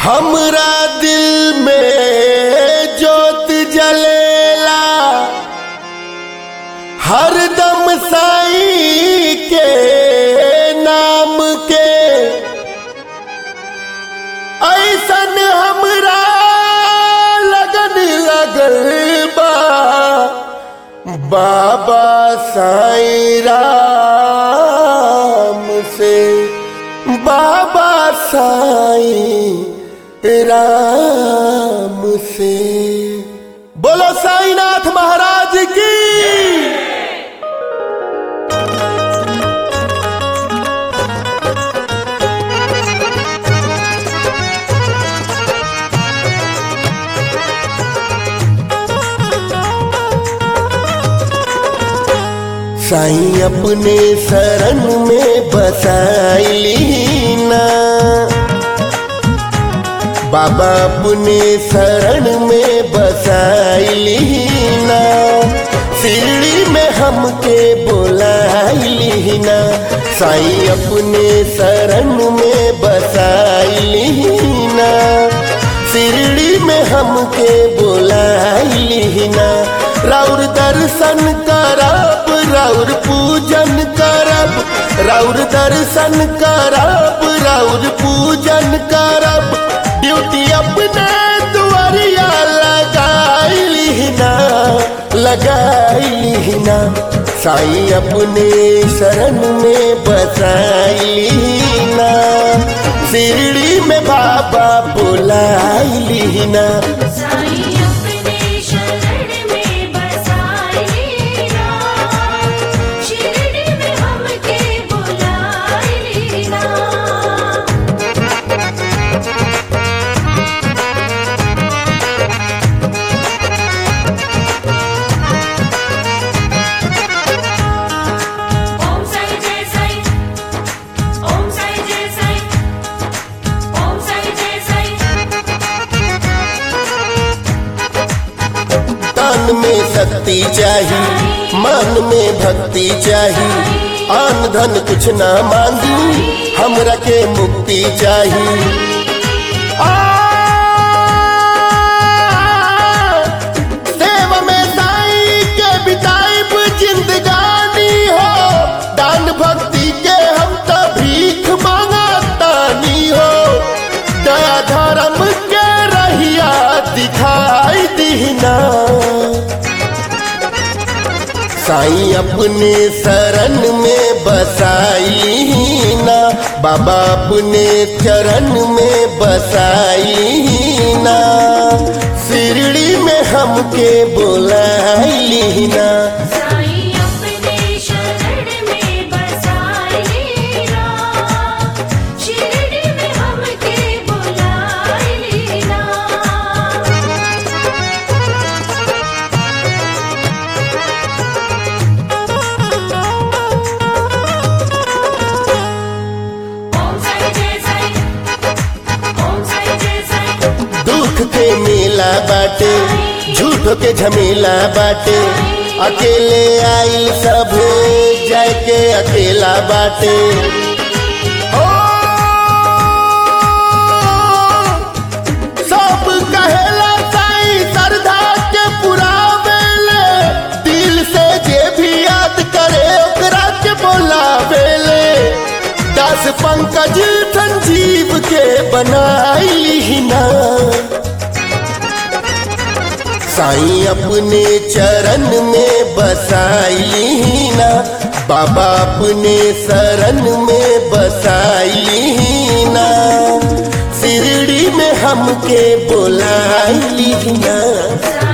हमरा दिल में जोत जलेला हरदम साई के नाम के ऐसन हमरा लगन लगल बा बाबा साई राम से बाबा साई राम से बोलो साईनाथ महाराज की साईं अपने शरण में बसाइली ना बाबा अपने शरण में बसाइली ना सीढ़ी में हमके बोलाइली ना साईं अपने शरण में बसाइली ना शिरडी में हमके बोलाइली ना राउर दर्शन करब राउर पूजन करब राउर दर्शन करब राउर पूजन करब ड्यूटी अपने दुआरिया लगाइली ना लगाइली ना साईं अपने शरण में बसाइली ना शिरडी में बाबा बुलाइली ना साईं अपने शरण में बसाए ना शिरडी में हमके बुलाए ना ओम साई जय साई ओम साई जय साई ओम साई जय साई तन में शक्ति चाही मन में भक्ति चाही आन धन कुछ ना मांगी हमरा के मुक्ति चाही आ, सेवा में साईं के बिताइब जिंदगानी हो दान भक्ति के हम तो भीख मांगतानी हो दया धर्म के रहिया दिखाई दीना साईं अपने शरण में बसाई ना बाबा अपने चरण में बसाई ना शिरडी में हमके बोलाइली ना साईं अपने शरण में बसाए ना शिरडी में हमके बुलाए ना ओम साई जय साई ओम साई जय साई दुख के मेला बाटे झूठ के झमेला बाटे अकेले आइल सब जाय के अकेला बाटे ओ, सब कहेला साईं श्रद्धा के पुरावेले दिल से जे भी याद करे ओकरा के बोलावेले दास पंकज संजीव के बनाई ना साईं अपने चरण में बसाई ना बाबा अपने शरण में बसाई ना शिरडी में हमके बोलाई ना साईं